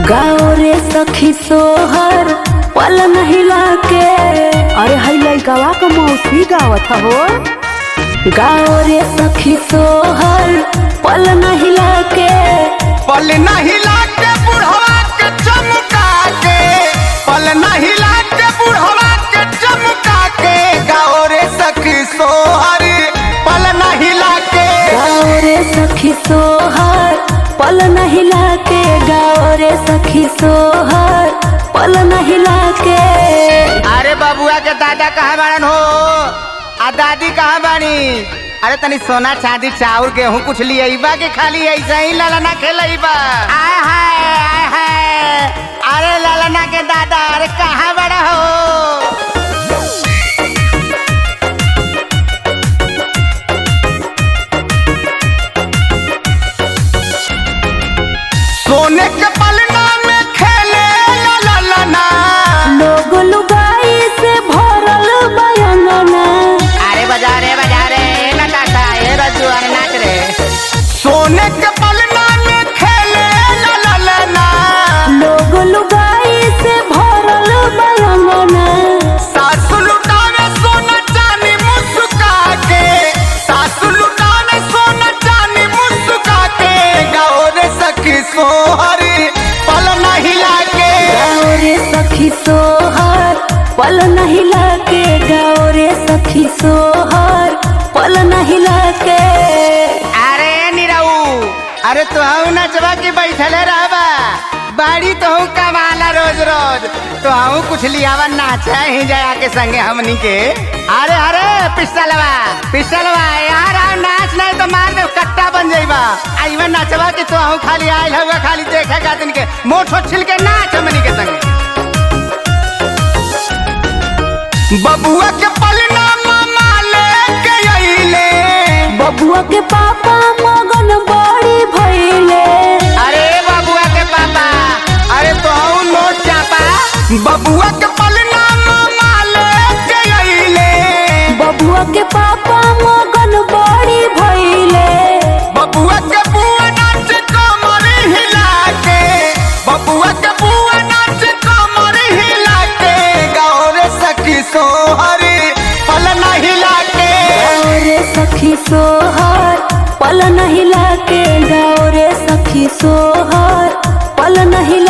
गाँव रे सखी सोहर पल महिला के अरे हई लइकवा के मौसी गावत हो गाँव रे सखी सोहर पल महिला के पल नहीं लाके बुढ़वा के चमका के पल नहीं लाके बुढ़वा के चमका के गाओ रे सखी सोहर पल नहीं लाके गाँव रे सखी सोहर पल महिला के गाँव रे सखी सोहर पल महिला के अरे बबुआ के दादा कहाँ बाड़न हो आ दादी कहाँ बानी अरे तनी सोना चांदी चाउर गेहूं कुछ लिया के खाली ऐसा ही ललना खेलइबा आय हाय आय हाय अरे ललना के दादा अरे कहाँ बड़ा हो सोने के पलना में खेले ललना लोग लुगाई से भरल बयंगना अरे बजा रे बजा रे नटाशा ये रजू अरे नाच रे सोने के पलना में खेले ललना लोग लुगाई से भरल बयंगना सासु लुटावे सोना चांदी मुस्का के सासु लुटावे सोना चांदी मुस्का के गाओ रे सखी सोहरी पल नहीं लागे गाँव रे सखी सोहर पल नहीं लाके गाँव रे सखी सोहर पल नहीं लाके अरे निरऊ अरे तुहू नचवा के बैठले रहबा बाड़ी तुहू कमाला रोज रोज तुहू कुछ लियावा नाचा ही जाया के संगे हमनी के अरे अरे पिस्टलवा पिस्टलवा यार आ नाच नहीं तो मार दे कट्टा बन जाइबा आइवा नचवा के तुहू खाली आइल हुआ खाली देखे खातिन के मोठो छिल के नाच हमनी के संगे बबुआ के पलना मामा लेके अइले बबुआ के पापा मगन बड़ी भइले अरे बबुआ के पापा अरे तो नोट चापा बबुआ के पलना मामा लेके अइले बबुआ के पापा मगन बड़ी भइले बबुआ के बुआ नाच कमर हिला के बबुआ के बुआ नाच कमर हिला के गाओ रे सखी सोहरी पल हिला के गाँव रे सखी सोहर पल नहीं लाके गाँव रे सखी सोहर पल नहीं